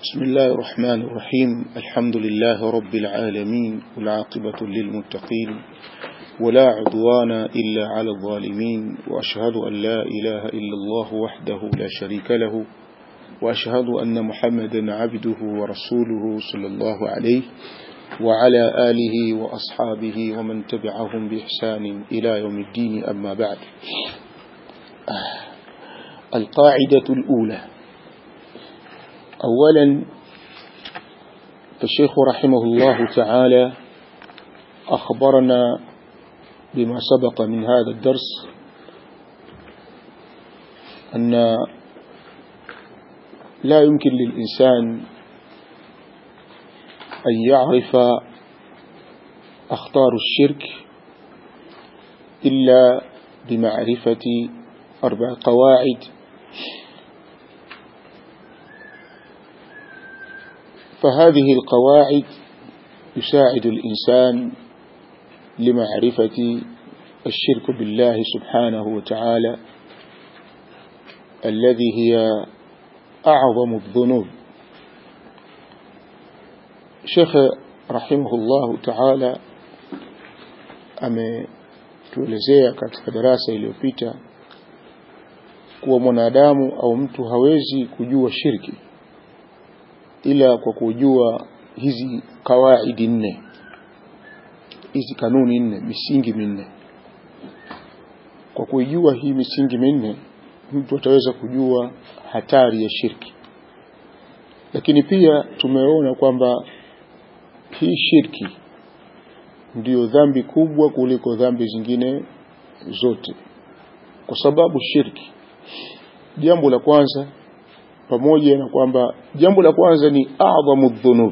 بسم الله الرحمن الرحيم الحمد لله رب العالمين والعاقبة للمتقين ولا عدوان إلا على الظالمين وأشهد أن لا إله إلا الله وحده لا شريك له وأشهد أن محمدا عبده ورسوله صلى الله عليه وعلى آله وأصحابه ومن تبعهم بإحسان إلى يوم الدين أما بعد القاعدة الأولى أولا فالشيخ رحمه الله تعالى أخبرنا بما سبق من هذا الدرس أن لا يمكن للإنسان أن يعرف أخطار الشرك إلا بمعرفة أربع قواعد فهذه القواعد يساعد الإنسان لمعرفة الشرك بالله سبحانه وتعالى الذي هي أعظم الذنوب شيخ رحمه الله تعالى ametuelezea katika darasa iliyopita kuwa mwanadamu au mtu hawezi kujua shirki ila kwa kujua hizi kawaidi nne hizi kanuni nne misingi minne kwa kuijua hii misingi minne mtu ataweza kujua hatari ya shirki lakini pia tumeona kwamba hii shirki ndiyo dhambi kubwa kuliko dhambi zingine zote kwa sababu shirki jambo la kwanza pamoja na kwamba jambo la kwanza ni adhamu dhunub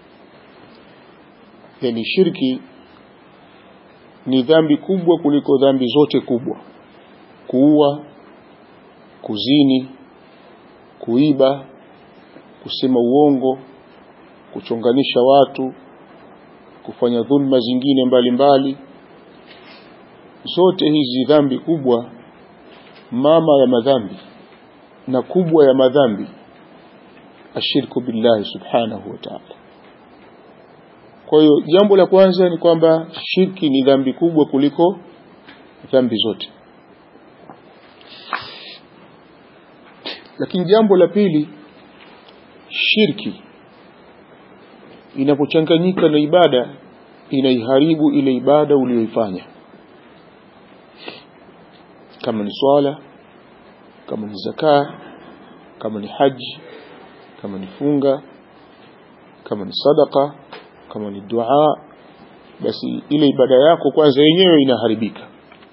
yani shirki ni dhambi kubwa kuliko dhambi zote kubwa kuua kuzini kuiba kusema uongo kuchonganisha watu kufanya dhulma zingine mbalimbali mbali. zote hizi dhambi kubwa mama ya madhambi na kubwa ya madhambi ashirku billahi subhanahu wa ta'ala kwa hiyo jambo la kwanza ni kwamba shirki ni dhambi kubwa kuliko dhambi zote lakini jambo la pili shirki inapochanganyika na ibada inaiharibu ile ibada uliyoifanya kama ni swala kama ni zaka kama ni haji kama ni funga kama ni sadaka kama ni dua basi ile ibada yako kwanza yenyewe inaharibika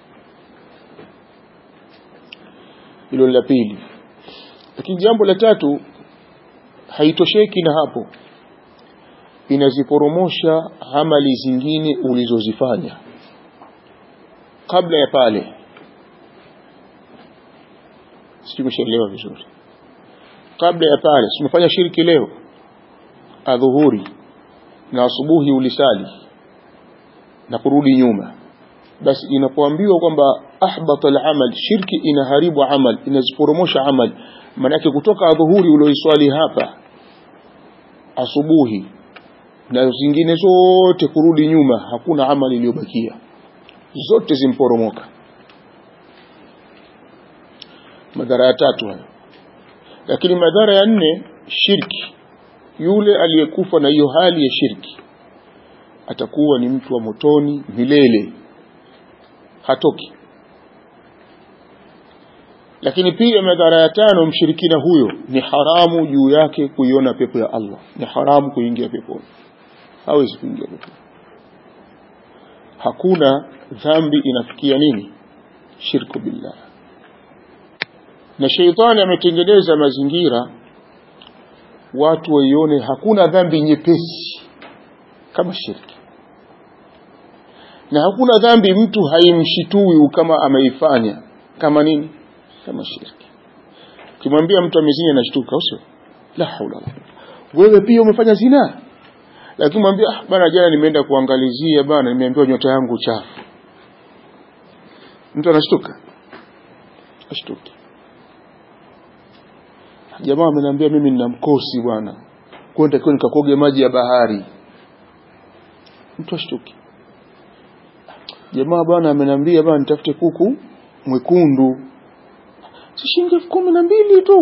hilo la pili lakini jambo la tatu haitosheki na hapo inaziporomosha amali zingine ulizozifanya kabla ya pale sikushaelewa vizuri kabla ya pale tumefanya shirki leo adhuhuri na asubuhi ulisali na kurudi nyuma basi inapoambiwa kwamba ahbata al-amal shirki inaharibu amal inaziporomosha amal manake kutoka adhuhuri ulioiswali hapa asubuhi na zingine zote kurudi nyuma hakuna amali iliyobakia zote zimporomoka madhara ya tatu hayo lakini madhara ya nne shirki yule aliyekufa na hiyo hali ya shirki atakuwa ni mtu wa motoni milele hatoki lakini pia madhara ya tano mshirikina huyo ni haramu juu yake kuiona pepo ya Allah ni haramu kuingia peponi hawezi kuingia peponi hakuna dhambi inafikia nini shirku billah na sheitani ametengeneza mazingira watu waione hakuna dhambi nyepesi kama shirki na hakuna dhambi mtu haimshitui kama ameifanya kama nini kama shirki ukimwambia mtu amezini anashtuka usio la haula wala wewe pia umefanya zina lakini mwambia ah bana jana nimeenda kuangalizia bana nimeambiwa nyota yangu chafu mtu anashtuka ashtuki jamaa ameniambia mimi nina mkosi bwana kwenda nitakiwa nikakoge maji ya bahari mtu ashtuki jamaa bwana ameniambia bwana nitafute kuku mwekundu si shilingi elfu kumi na mbili tu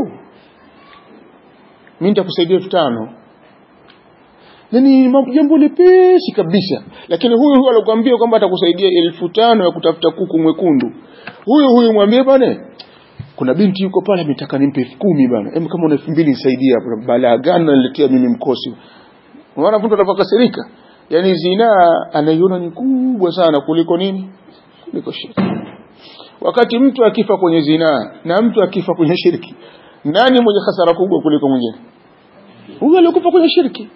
mi nitakusaidia elfu tano yani jambo lepesi kabisa lakini huyu huyu alokuambia kwamba atakusaidia elfu tano ya kutafuta kuku mwekundu huyu huyu mwambie bwana kuna binti yuko pale ametaka nimpe elfu kumi bana hebu kama una elfu mbili nisaidie hapo balaa gani naniletea mimi mkosi unaona mtu anapokasirika yani zinaa anaiona ni kubwa sana kuliko nini kuliko shirki wakati mtu akifa kwenye zinaa na mtu akifa kwenye shirki nani mwenye hasara kubwa kuliko mwingine huyo aliyekufa kwenye shirki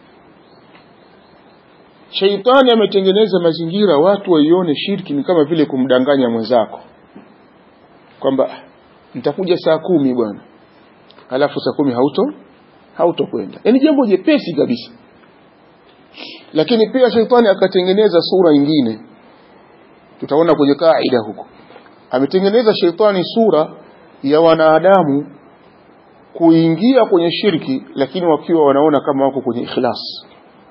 Sheitani ametengeneza mazingira watu waione shirki ni kama vile kumdanganya mwenzako kwamba nitakuja saa kumi bwana halafu saa kumi hauto hautokwenda yaani jambo jepesi kabisa lakini pia sheitani akatengeneza sura nyingine tutaona kwenye kaida huko ametengeneza sheitani sura ya wanadamu kuingia kwenye shirki lakini wakiwa wanaona kama wako kwenye ikhlas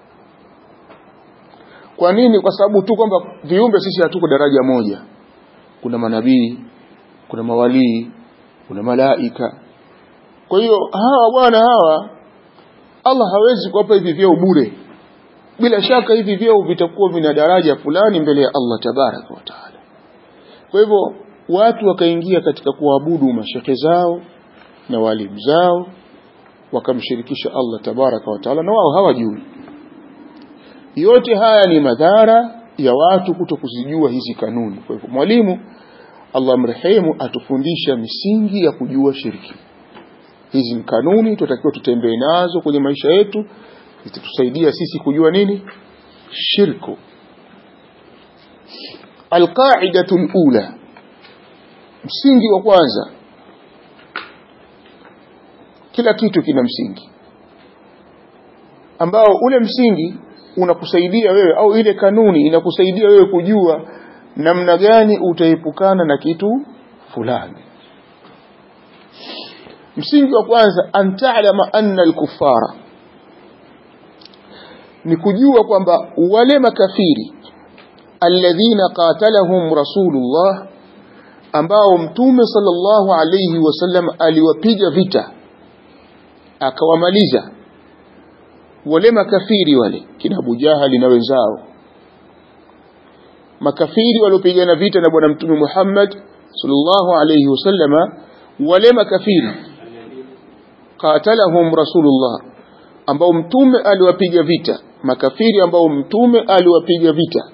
kwa nini kwa sababu tu kwamba viumbe sisi hatuko daraja moja kuna manabii kuna mawalii kuna malaika kwa hiyo hawa bwana hawa Allah hawezi kuwapa hivi vyeo bure bila shaka hivi vyeo vitakuwa vina daraja fulani mbele ya Allah tabaraka wa taala kwa hivyo watu wakaingia katika kuabudu mashekhe zao na walimu zao wakamshirikisha Allah tabaraka wa taala na wao hawajui yote haya ni madhara ya watu kuto kuzijua hizi kanuni kwa hivyo mwalimu Allah mrehemu atufundisha misingi ya kujua shirki hizi ni kanuni tunatakiwa tutembee nazo kwenye maisha yetu zitatusaidia sisi kujua nini shirku alqaidatu alula msingi wa kwanza kila kitu kina msingi ambao ule msingi unakusaidia wewe au ile kanuni inakusaidia wewe kujua namna gani utaepukana na kitu fulani msingi wa kwanza an ta'lama anna al-kuffara ni kujua kwamba wale makafiri alladhina qatalahum rasulullah ambao mtume sallallahu alayhi wasallam aliwapiga vita akawamaliza wale makafiri wale kina Abu Jahali na wenzao makafiri waliopigana vita na bwana mtume Muhammad sallallahu alayhi wasallama wale makafiri qatalahum rasulullah ambao mtume aliwapiga vita makafiri ambao mtume aliwapiga vita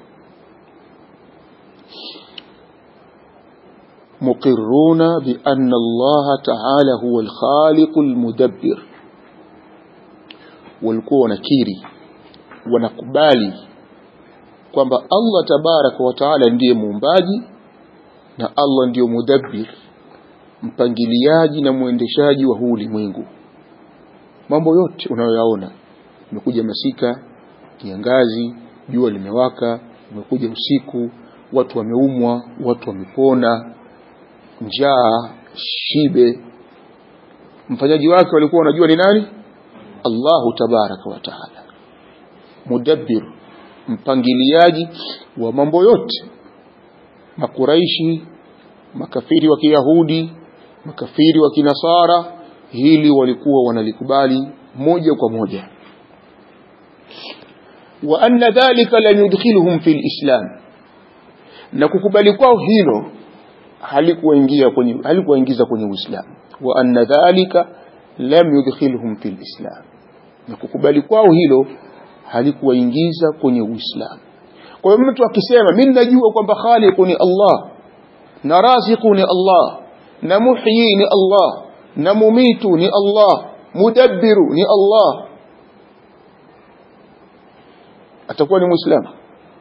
muqirruna bi anna Allah ta'ala huwa al-khaliq al-mudabbir walikuwa wanakiri wanakubali kwamba Allah tabaraka wa taala ndiye muumbaji na Allah ndiyo mudabbir mpangiliaji na mwendeshaji wa huu ulimwengu mambo yote unayoyaona imekuja masika kiangazi jua limewaka umekuja usiku watu wameumwa watu wamepona njaa shibe mfanyaji wake walikuwa wanajua ni nani Allahu tabaraka wa taala mudabbir mpangiliaji wa mambo yote makuraishi makafiri wa kiyahudi makafiri wa kinasara hili walikuwa wanalikubali moja kwa moja wa anna dhalika la yudkhiluhum fi alislam na kukubali kwao hilo halikuwaingia kwenye halikuwaingiza kwenye uislamu wa anna dhalika lam yudkhiluhum fi alislam na kukubali kwao hilo halikuwaingiza kwenye uislamu kwa hiyo mtu akisema mimi najua kwamba khaliqu ni Allah na raziqu ni Allah na muhyi ni Allah na mumitu ni Allah mudabbiru ni Allah atakuwa ni muislamu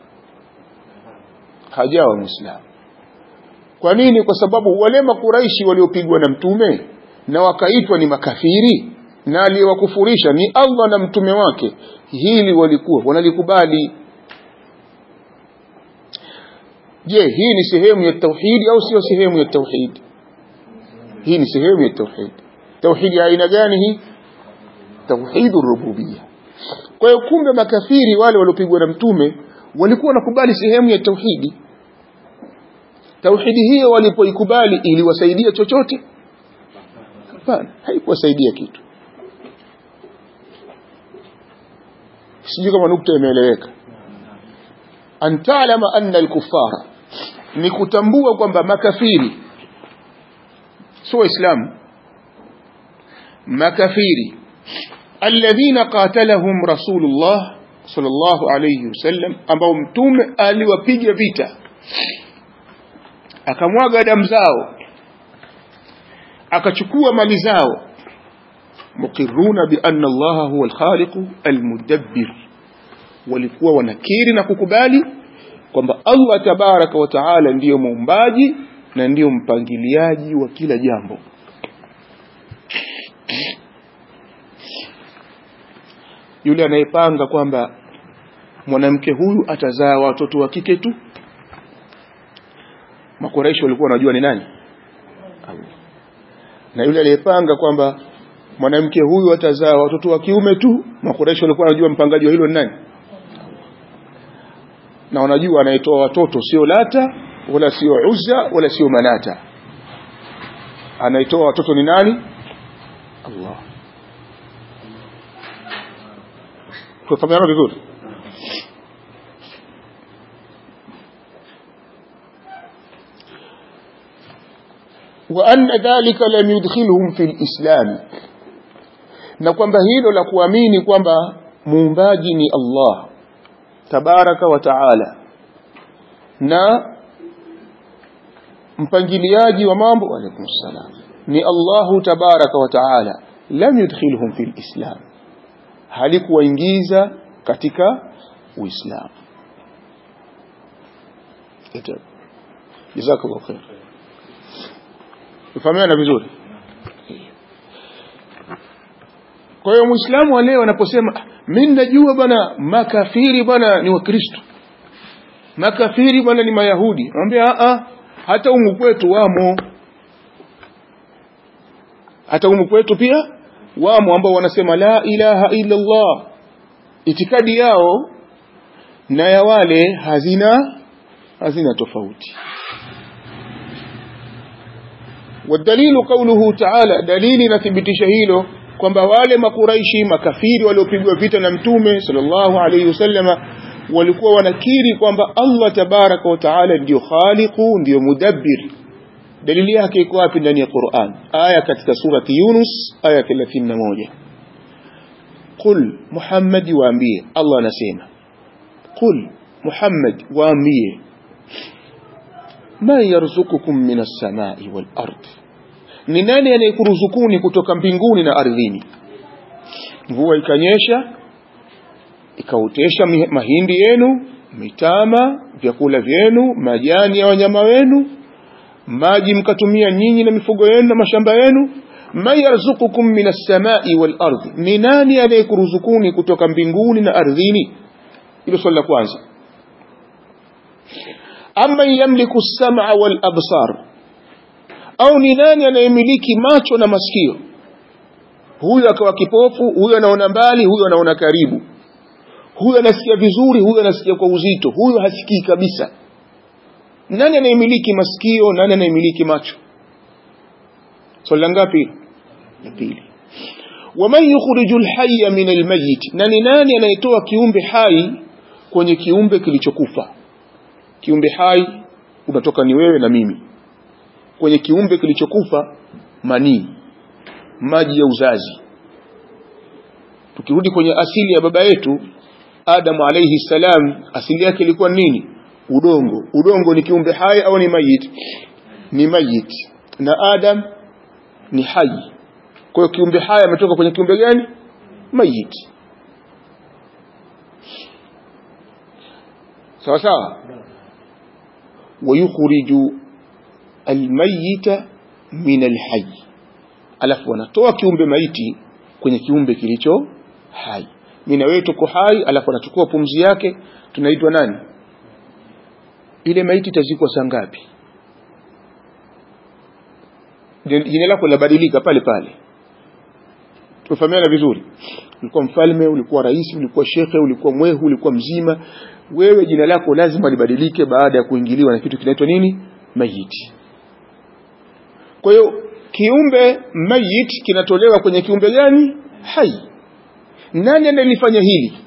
hajawa muislamu kwa nini kwa sababu wale makuraishi waliopigwa na mtume na wakaitwa ni makafiri na aliyewakufurisha ni Allah na mtume wake hili walikuwa wanalikubali je hii ni sehemu ya tauhidi au sio sehemu ya tauhidi hii ni sehemu ya tauhidi tauhidi ya aina gani hii tauhidu rububia kwa hiyo kumbe makafiri wale waliopigwa na mtume walikuwa wanakubali sehemu ya tauhidi tauhidi hiyo walipoikubali iliwasaidia chochote hapana haikuwasaidia kitu sijui kama nukta imeeleweka an talama anna alkufara ni kutambua kwamba makafiri sio waislamu makafiri alladhina qatalahum rasulullah sallallahu alayhi wasallam ambao mtume aliwapiga vita akamwaga damu zao akachukua mali zao muqirruna bi anna allaha huwa alkhaliq almudabbir walikuwa wanakiri na kukubali kwamba Allah tabaraka wa taala ndiyo muumbaji na ndiyo mpangiliaji wa kila jambo yule anayepanga kwamba mwanamke huyu atazaa watoto wa kike tu makoresho walikuwa wanajua ni nani Allah na yule aliyepanga kwamba mwanamke huyu atazaa watoto wa kiume tu makoresho walikuwa wanajua mpangaji wa hilo ni nani na wanajua anayetoa watoto sio lata wala sio uzza wala sio manata anayetoa watoto ni nani Allah tufahamiana vizuri وأن ذلك لم يدخلهم في الإسلام na kwamba hilo la kuamini kwamba muumbaji ni Allah tabaraka wa taala na mpangiliaji wa mambo alaykum salam ni Allahu tabaraka wa taala lam yudkhilhum fil islam halikuwaingiza katika uislamu jazakallahu khair Ufahamiana vizuri kwa hiyo muislamu wa leo anaposema mimi najua bwana makafiri bwana ni wakristo makafiri bwana ni mayahudi anambia a hata umu kwetu wamo hata umu kwetu pia wamo ambao wanasema la ilaha illa Allah itikadi yao na ya wale hazina hazina tofauti والدليل قوله تعالى دليل نثبتش hilo kwamba wale makuraishi makafiri waliopigwa vita na mtume sallallahu alayhi wasallama walikuwa wanakiri kwamba Allah tabaraka wa taala ndio khaliqu ndio mudabbir dalili yake iko wapi ndani ya Qur'an aya katika surati Yunus aya 31 qul Muhammad waambie Allah anasema qul Muhammad waambie man yarzukukum minas samai wal ardh ni nani anayekuruzukuni kutoka mbinguni na ardhini mvua ikanyesha ikaotesha mahindi yenu mitama vyakula vyenu majani ya wanyama wenu maji mkatumia nyinyi na mifugo yenu na mashamba yenu man yarzukukum minas samai wal ardhi ni nani anayekuruzukuni kutoka mbinguni na ardhini hilo swali la kwanza amman yamliku as-sam'a wal absar au ni nani anayemiliki macho na masikio huyu akawa kipofu huyu anaona mbali huyu anaona karibu huyu anasikia vizuri huyu anasikia kwa uzito huyu hasikii kabisa nani anayemiliki masikio nani anayemiliki macho swali la ngapi la pili waman yukhrijul hayya min almayyit na ni nani anayetoa kiumbe hai kwenye kiumbe kilichokufa kiumbe hai unatoka ni wewe na mimi kwenye kiumbe kilichokufa manii maji ya uzazi tukirudi kwenye asili ya baba yetu Adamu alayhi salam asili yake ilikuwa nini udongo udongo ni kiumbe hai au ni mayit ni mayit na Adam ni hai kwa hiyo kiumbe hai ametoka kwenye kiumbe gani mayit sawa sawa wayukhriju almayita min alhayy alafu wanatoa kiumbe maiti kwenye kiumbe kilicho hai mimi na wewe tuko hai alafu anachukua pumzi yake tunaitwa nani ile maiti itazikwa saa ngapi jina lako linabadilika pale pale tumefahamiana vizuri ulikuwa mfalme ulikuwa rais ulikuwa shekhe ulikuwa mwehu ulikuwa mzima wewe jina lako lazima libadilike baada ya kuingiliwa na kitu kinaitwa nini mayiti kwa hiyo kiumbe mayit kinatolewa kwenye kiumbe gani hai nani analifanya hili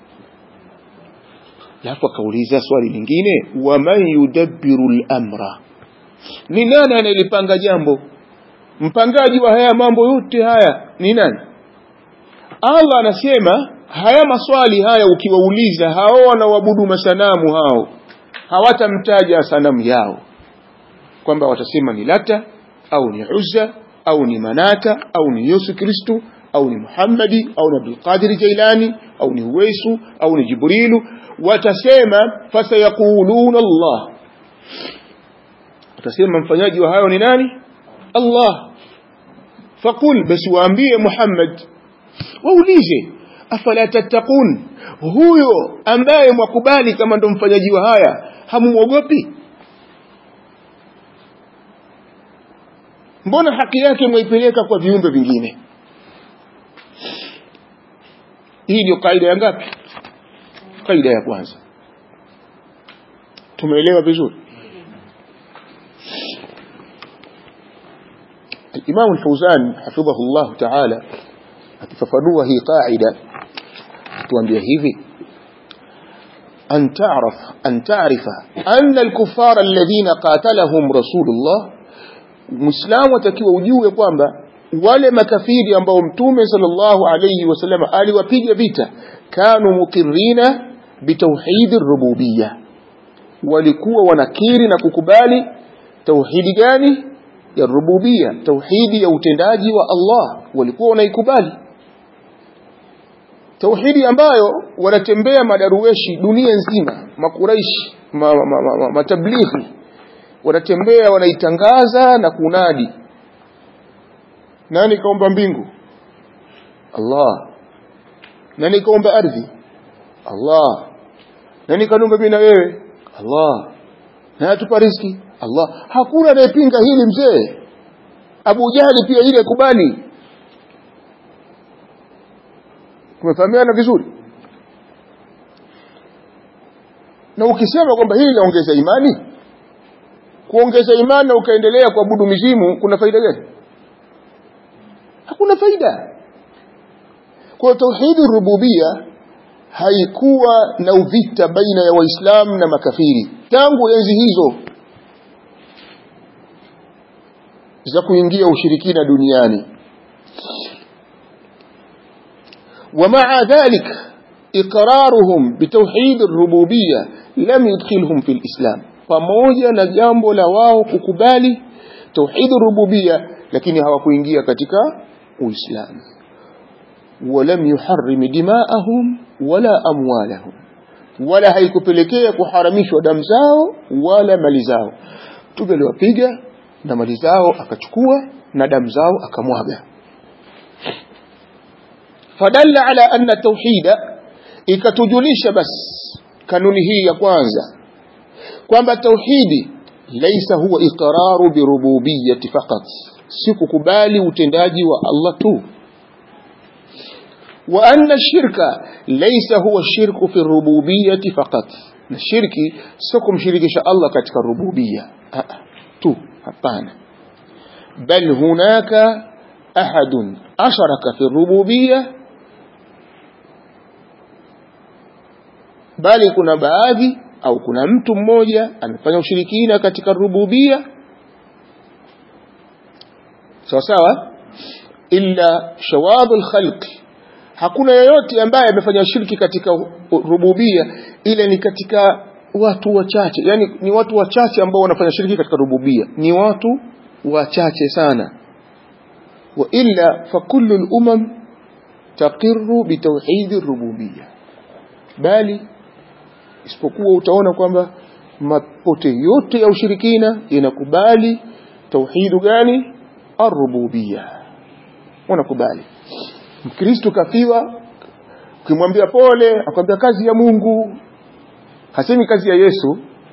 alafu akauliza swali lingine waman yudabbiru lamra ni nani anayelipanga jambo mpangaji wa haya mambo yote haya ni nani allah anasema haya maswali haya ukiwauliza hao wanaoabudu masanamu hao hawatamtaja sanamu yao kwamba watasema ni lata au ni uzza au ni manata au ni yesu kristu au ni muhammadi au ni abdulqadiri jailani au ni uwaisu au ni jibrilu watasema fasayaquluna allah watasema mfanyaji wa hayo ni nani allah faqul basi waambie muhammad waulize afala tattaqun huyo ambaye mwakubali kama ndo mfanyaji wa haya hamumwogopi mbona haki yake mwaipeleka kwa viumbe vingine hii ndio kaida ya ngapi kaida ya kwanza tumeelewa vizuri الإمام الفوزان حفظه الله تعالى akifafanua hii qaida tuambia hivi an ta'raf an ta'rifa anna al-kuffara alladhina qatalahum rasulullah muislamu atakiwa ujue kwamba wale makafiri ambao mtume sallallahu alayhi wasallam aliwapiga vita kanu muqirrina bitauhid ar-rububiyya walikuwa wanakiri na kukubali tauhidi gani ya rububia tauhidi ya utendaji wa Allah walikuwa wanaikubali tauhidi ambayo wanatembea madaruweshi dunia nzima makuraishi ma, ma, ma, ma, matablighi wanatembea wanaitangaza na kunadi nani kaumba mbingu Allah nani kaumba ardhi Allah nani kanumba mimi na wewe Allah na atupa riziki Allah hakuna anayepinga hili mzee Abu Jahali pia ile kubali tumefahamiana vizuri na ukisema kwamba hili linaongeza imani kuongeza imani na ukaendelea kuabudu mizimu kuna faida gani hakuna faida kwa tauhidi rububia haikuwa na uvita baina ya waislamu na makafiri tangu enzi hizo za kuingia ushirikina duniani ومع ذلك إقرارهم بتوحيد الربوبية لم يدخلهم في الإسلام pamoja na jambo la wao kukubali tauhid rububia lakini hawakuingia katika uislamu walam yuharrim dimaahum wala amwalahum wala haikupelekea kuharamishwa damu zao wala mali zao mtume aliwapiga na mali zao akachukua na damu zao akamwaga fadalla ala anna tauhida ikatujulisha bas kanuni hii ya kwanza kwamba tauhidi laisa huwa iqraru birububiyyati faqat si kukubali utendaji wa Allah tu wa anna shirka laisa huwa shirku fi rububiyyati faqat na shirki sio kumshirikisha Allah katika rububiyya tu hapana bal hunaka ahadun asharaka fi rububiyya bali kuna baadhi au kuna mtu mmoja amefanya ushirikina katika rububia sawa sawa illa shawadhu lkhalqi hakuna yeyote ambaye amefanya shirki katika rububia ila ni katika watu wachache yani ni watu wachache ambao wanafanya shirki katika rububia ni watu wachache sana wa illa fakullu lumam taqiru bitauhidi rububia bali isipokuwa utaona kwamba mapote yote ya ushirikina yanakubali tauhidu gani arububia wanakubali mkristo kafiwa ukimwambia pole akwambia kazi ya mungu hasemi kazi ya yesu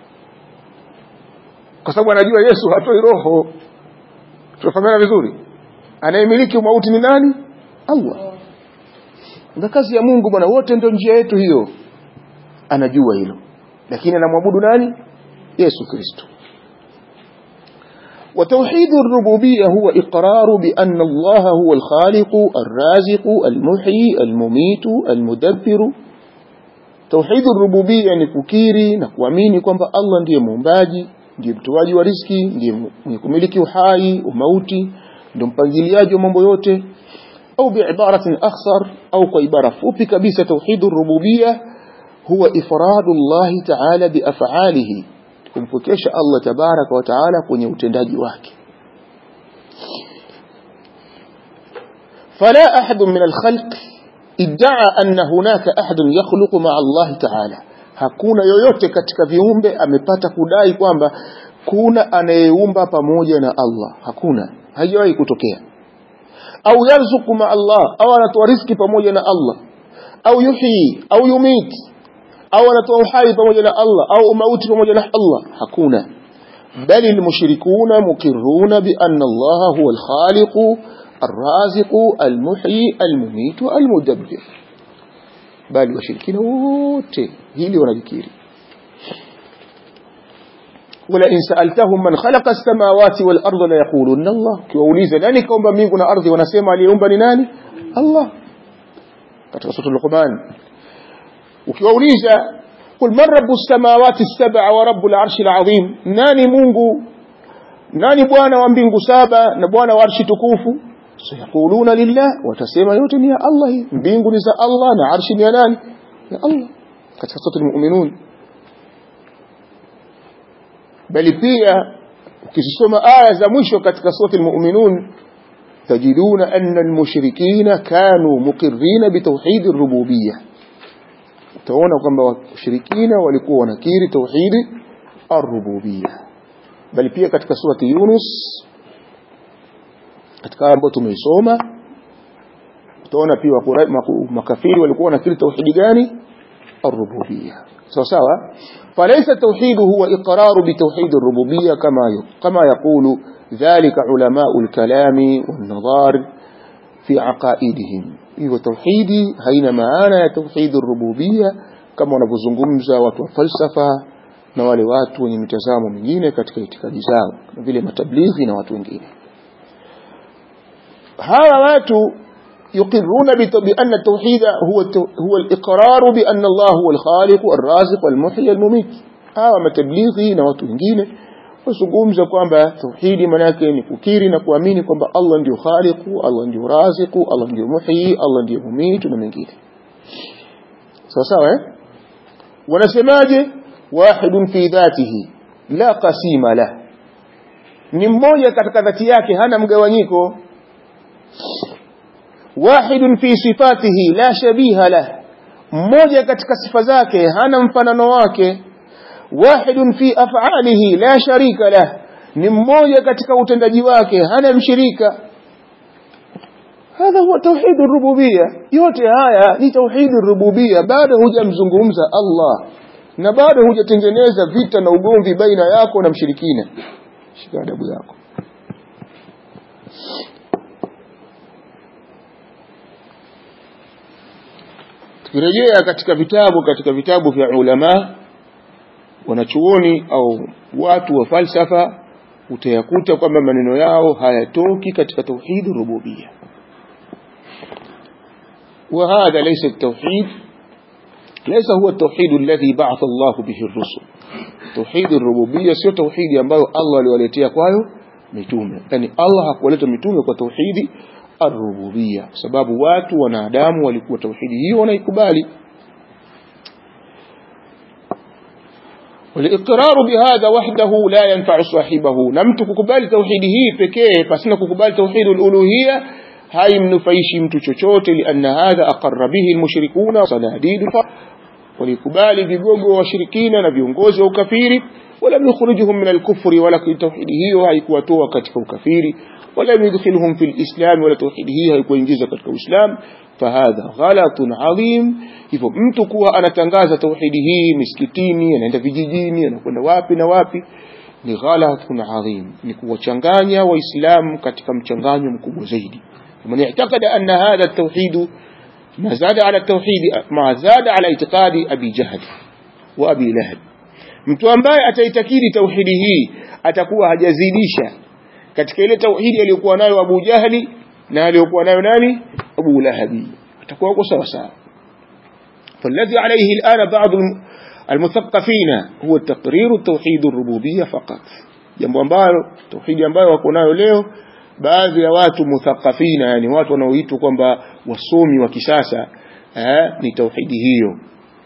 kwa sababu anajua yesu hatoi roho tunafahamiana vizuri anayemiliki umauti ni nani Allah na kazi ya Mungu bwana wote ndio njia yetu hiyo anajua hilo lakini anamwabudu nani Yesu Kristo وتوحيد الربوبية هو إقرار بأن الله هو الخالق الرازق المحيي المميت المدبر توحيد الربوبية ni kukiri na kuamini kwamba Allah ndiye muumbaji ndiye mtoaji wa riski ndiye mwenye kumiliki uhai umauti ndio mpangiliaji wa mambo yote au biibaratin akhsar au kwa ibara fupi kabisa توحيد الربوبية هو إفراد الله تعالى بأفعاله kumpokesha Allah tabaraka wa taala kwenye utendaji wake فلا أحد من الخلق ادعى أن هناك أحد يخلق مع الله تعالى hakuna yoyote katika viumbe amepata kudai kwamba kuna anayeumba pamoja na Allah hakuna haijawahi kutokea au yarzuku ma Allah au anatoa riziki pamoja na Allah au yuhyi au yumit au anatoa uhai pamoja na Allah au mauti pamoja na Allah hakuna bali almushrikuna muqirruna bi anna Allah huwa alkhaliq الرازق المحيي المميت المدبر bali washirikina wote hili wanajikiri wala in sa'altahum man khalaqa as-samawati wal arda la yaquluna Allah kiwauliza nani kaumba mbingu na ardhi wanasema aliyeumba ni nani Allah katika sura Luqman ukiwauliza قل من رب السماوات السبع ورب العرش العظيم nani Mungu nani bwana wa mbingu saba na bwana wa arshi tukufu sayaquluna lillah watasema yote ni ya Allah mbingu ni za Allah na arshi ni ya nani ya Allah katika sura al-mu'minun bali pia ukisoma aya za mwisho katika sura al-mu'minun tajiduna anna al-mushrikina kanu muqirrina bitawhid ar-rububiyyah utaona kwamba washirikina walikuwa wanakiri tauhidi ar-rububiyyah bali pia katika surati Yunus katika ambayo tumeisoma utaona pia makafiri walikuwa wanakiri tauhidi gani ar-rububiyyah sawa sawa فليس التوحيد هو إقرار بتوحيد الربوبية كما كما يقول ذلك علماء الكلام والنظار في عقائدهم hivyo tauhidi haina maana ya tauhidi rububia kama wanavyozungumza watu wa falsafa na wale watu wenye mitazamo mingine katika itikadi zao vile matablighi na watu wengine hawa watu يقرون بأن التوحيد هو هو الإقرار بأن الله هو الخالق الرازق المحيي المميت hawa matablighi na watu wengine wazungumza kwamba tauhidi manake ni kukiri na kuamini kwamba Allah ndio khaliqu Allah ndio raziqu Allah ndio muhyi Allah ndio mumitu na mengine sawa sawa eh wanasemaje wahidun fi dhatihi la qasima la ni mmoja katika dhati yake hana mgawanyiko wahidun fi sifatihi la shabiha la mmoja katika sifa zake hana mfanano wake wahidun fi af'alihi la sharika lah ni mmoja katika utendaji wake hana mshirika hadha huwa tauhid rububia yote haya ni tauhid rububia bado hujamzungumza Allah na bado hujatengeneza vita na ugomvi baina yako na mshirikina shika adabu yako tukirejea katika vitabu katika vitabu vya ulama wanachuoni au watu wa falsafa utayakuta kwamba maneno yao hayatoki katika tauhid rububia وهذا ليس التوحيد ليس هو التوحيد الذي بعث الله به الرسل توحيد الربوبيه sio tauhidi ambayo Allah aliwaletea kwayo mitume yani Allah hakuwaleta mitume kwa tauhidi ar-rububia kwa sababu watu wanadamu walikuwa tauhidi hiyo wanaikubali والإقرار بهذا وحده لا ينفع صاحبه نمت كقبال توحيده pekee pasina kukubali توحيد الألوهية هاي منفيش mtu chochote لأن هذا أقر به المشركون صناديد walikubali vigogo wa washirikina na viongozi wa ukafiri ولم يخرجهم من الكفر ولا توحيد hiyo haikuwatoa katika ukafiri ولا يدخلهم في الإسلام ولا توحيد hiyo haikuingiza katika Uislamu فهذا غلط عظيم hivyo mtu kuwa anatangaza tauhidi hii misikitini anaenda vijijini anakwenda wapi na wapi ni ghalatun adhim ni kuwachanganya waislamu katika mchanganyo mkubwa zaidi man i'taqada anna hadha at-tauhid ما زاد على التوحيد ما زاد على اعتقاد أبي جهل وأبي لهب mtu ambaye ataitakidi tauhidi hii atakuwa hajazidisha katika ile tauhidi aliyokuwa nayo Abu Jahli na aliyokuwa nayo nani Abu Lahabi atakuwa uko sawa sawa فالذي عليه الآن بعض المثقفين هو تقرير توحيد الربوبية فقط jambo ambalo tauhidi ambayo wako nayo leo baadhi ya watu muthaqafina yani watu wanaoitwa kwamba wasomi wa kisasa eh, ni tauhidi hiyo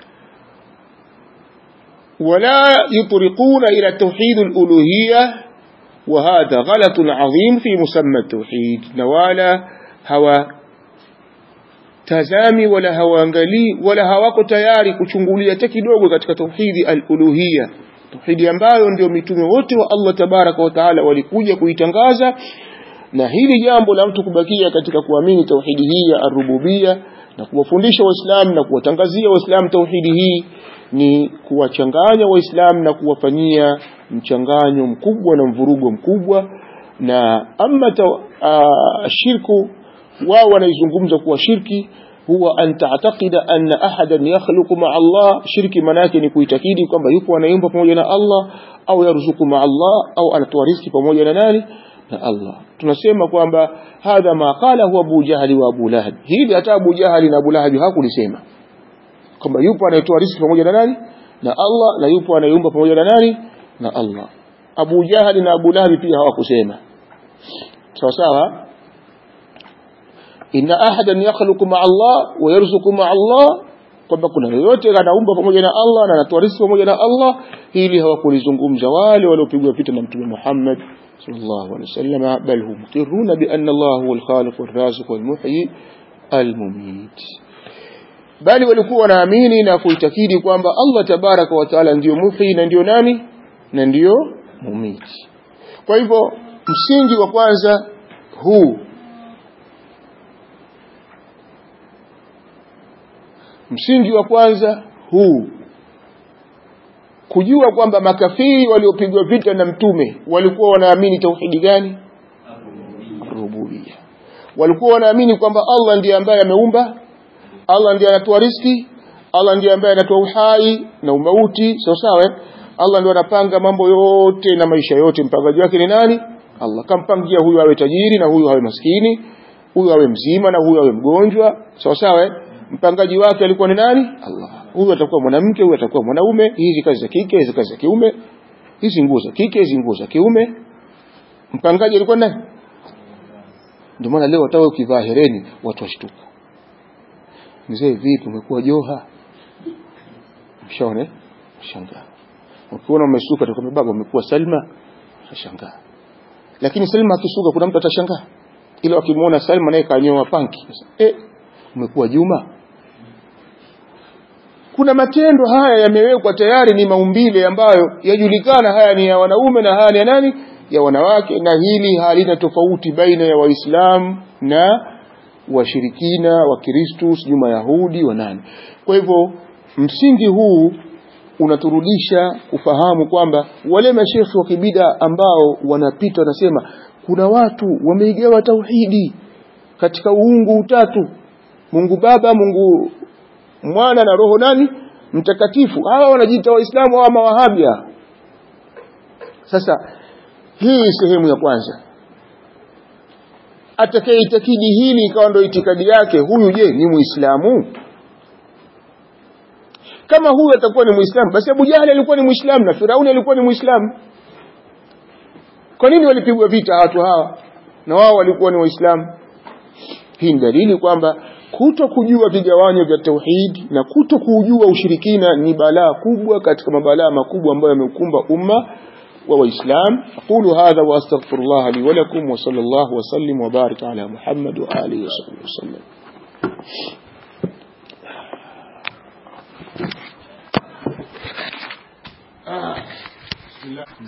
ولا يطرقون إلى توحيد الألوهية وهذا غلط عظيم في مسمى التوحيد نوالا هوا tazami wala hawaangalii wala hawako tayari kuchungulia hata kidogo katika tauhidi al-uluhiyya tauhidi ambayo ndio mitume wote wa Allah tabaraka wa taala walikuja kuitangaza na hili jambo la mtu kubakia katika kuamini tauhidi hii ya ar-rububiyya na kuwafundisha waislamu na kuwatangazia waislamu tauhidi hii ni kuwachanganya waislamu na kuwafanyia mchanganyo mkubwa na mvurugo mkubwa na amma shirku wao wanaizungumza kuwa shirki huwa an ta'taqida anna ahadan yakhluqu ma'a Allah shirki manake ni kuitakidi kwamba yupo anaimba pamoja na Allah au yarzuku ma'a Allah au anatoa riziki pamoja na nani na Allah tunasema kwamba hadha ma qala huwa Abu Jahali wa Abu Lahab hili hata Abu Jahali na Abu Lahab hakulisema kwamba yupo anayetoa riziki pamoja na nani na Allah na yupo anayeumba pamoja na nani na Allah Abu Jahali na Abu Lahab pia hawakusema sawa sawa inna ahadan yakhluqu ma'a Allah wa yarzuqu ma'a Allah kwamba kuna yoyote anaumba pamoja na Allah na anatoa riziki pamoja na Allah hili hawakulizungumza wale waliopigwa vita na mtume Muhammad sallallahu alaihi wasallam bal hum muqirruna bi anna Allah huwa al-khaliq war-raziq wal-muhyi al-mumit bali walikuwa wanaamini na kuitakidi kwamba Allah tabaraka wa taala ndiyo muhyi na ndiyo nani na ndiyo mumiti kwa hivyo msingi wa kwanza huu msingi wa kwanza huu kujua kwamba makafiri waliopigwa vita na mtume walikuwa wanaamini tauhidi gani rububia walikuwa wanaamini kwamba Allah ndiye ambaye ameumba Allah ndiye anatoa riziki Allah ndiye ambaye anatoa uhai na umauti sawa sawa Allah ndiye anapanga mambo yote na maisha yote mpangaji wake ni nani Allah kampangia huyu awe tajiri na huyu awe maskini huyu awe mzima na huyu awe mgonjwa sawa sawa mpangaji wake alikuwa ni nani Allah huyu atakuwa mwanamke huyu atakuwa mwanaume hizi kazi za kike hizi kazi za kiume hizi nguo za kike hizi nguo za kiume mpangaji alikuwa nani ndio maana leo hata ukivaa hereni watu washtuka mzee vipi umekuwa joha mshone shangaa ukiona umesuka utakwambia baba umekuwa Salma shangaa lakini Salma akisuka kuna mtu atashangaa ila akimwona Salma naye kanyoa panki eh umekuwa Juma kuna matendo haya yamewekwa tayari ni maumbile ambayo yajulikana haya ni ya wanaume na haya ni ya nani ya wanawake na hili halina tofauti baina ya waislamu na washirikina wa Kristo sijui Mayahudi wa nani kwa hivyo msingi huu unaturudisha kufahamu kwamba wale mashekhi wa kibida ambao wanapita wanasema kuna watu wameigawa tauhidi katika uungu utatu Mungu Baba Mungu Mwana na Roho nani mtakatifu hawa wanajiita waislamu au mawahabia sasa hii sehemu ya kwanza atakayeitakidi hili ikawa ndio itikadi yake huyu je ni muislamu kama huyu atakuwa ni muislamu basi Abu Jahali alikuwa ni muislamu na Firauni alikuwa ni muislamu kwa nini walipigwa vita watu hawa na wao walikuwa ni waislamu hii ni dalili kwamba kuto kujua vigawanyo vya tauhid na kuto kujua ushirikina ni balaa kubwa katika mabalaa makubwa ambayo yameukumba umma wa waislam aqulu hadha wa astaghfirullah li wa lakum wa sallallahu wa sallim wa barik ala muhammad wa alihi wa sahbihi wasallam ah